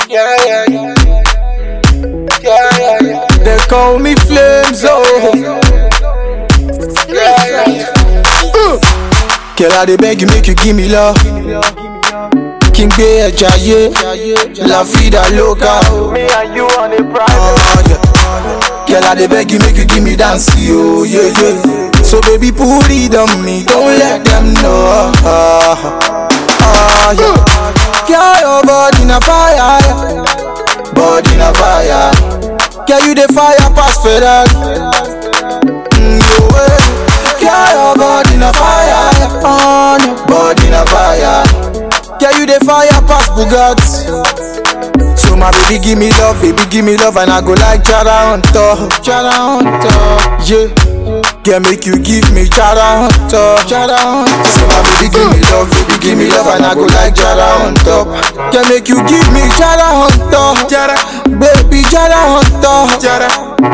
Yeah, yeah, yeah. Yeah, yeah, yeah. They call me Flames, oh. Yeah, yeah, yeah. Girl, I dey beg you, make you give me love. Kí n gbé ẹja yé, la vida loca. Oh. Me and you on a private. Oh, yeah. Girl, I dey beg you, make you give me dance, yo, yeah, yeah. So baby, put it on me, don't let them know. Ah, ah, yeah. Girl, your body na fire, yeah. body na fire. Girl, you the fire pass Ferrari. Mm, no way. Girl, your body na fire, yeah. oh, no. body na fire. Girl, you the fire pass Bugatti. So my baby give me love, baby give me love and I go like Jara on top, Jara on top, yeah. Girl make you give me Jara on top, Jara on top. So my baby give me love, baby give me love and I go like Jara on top. Girl make you give me Jara on top, Jara, baby Jara on top, Jara.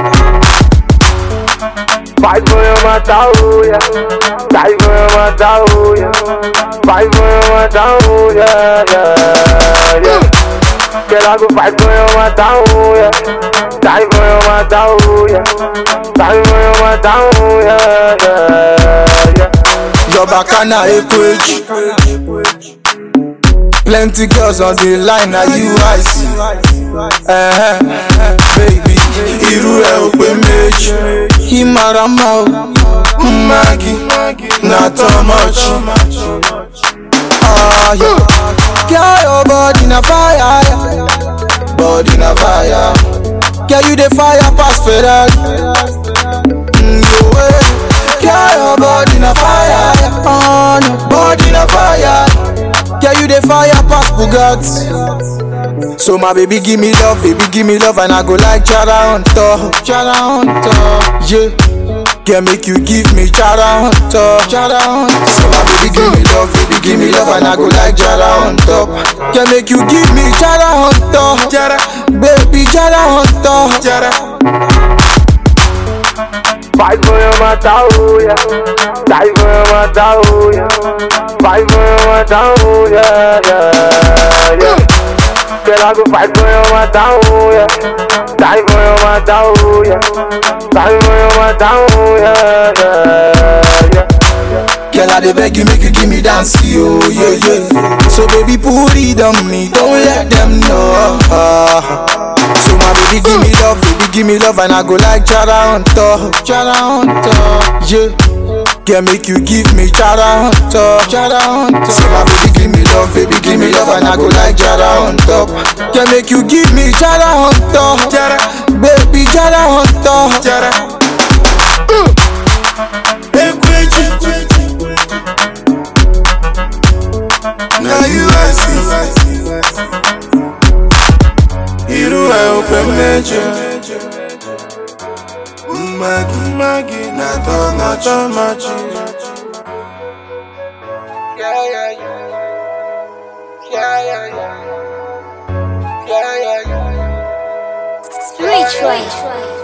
Fight for your mata, oh yeah. Die for your mata, oh yeah. Fight for your mata, oh yeah, yeah, yeah. Girl, I go fight for your mata, oh yeah. Die for your mata, oh yeah. Die for your mata, oh yeah, yeah, yeah. Your bacana equage. Plenty girls on the line, now you I see. Uh-huh. Baby, irú ẹ̀ ò pé méjì. Ìmàràmà o, Maggi, na too much. Ah, yeah. Girl, your body na fire, yeah. body na fire. Girl, you the fire pass Ferrari. Mm, no way. Girl, your body na fire, yeah. oh, no. body na fire. Girl, you the fire pass Bugatti. So my baby give me love, baby give me love and I go like Jara on top, Jara on top, yeah. Girl, make you give me Jara on top, Jara on top. So my baby give me love, baby give me love and I go like Jara on top. Girl, make you give me Jara on top, Jara, baby Jara on top, Jara. Fight for your mata, oh yeah. Die for your mata, oh yeah. Fight for your mata, oh yeah, yeah, yeah. Girl, I go fight for your mata, oh yeah. Die for your mata, oh yeah. Die for your mata, oh yeah, yeah, yeah. Girl, I dey beg you, make you give me dance, yo, yeah, yeah. So baby, put it on me, don't let them know. Ah. So my baby, give me love, baby, give me love, and I go like Jara on top, Jara on top, yeah. Girl, make you give me Jara on top, Jara on top. So my baby, give me love, baby, give me love, and I go like Jara on top. Girl, make you give me Jara on top, Jara, baby, Jara on top, Jara. Ekweji. Now you ask Irú ẹ̀ ò pé méjì. Mmagi mmagi na tọ́mọ̀tọ́mọ̀jì. Yeah, yeah, yeah. Yeah, yeah, yeah. Yeah, yeah, yeah. Rich Boy.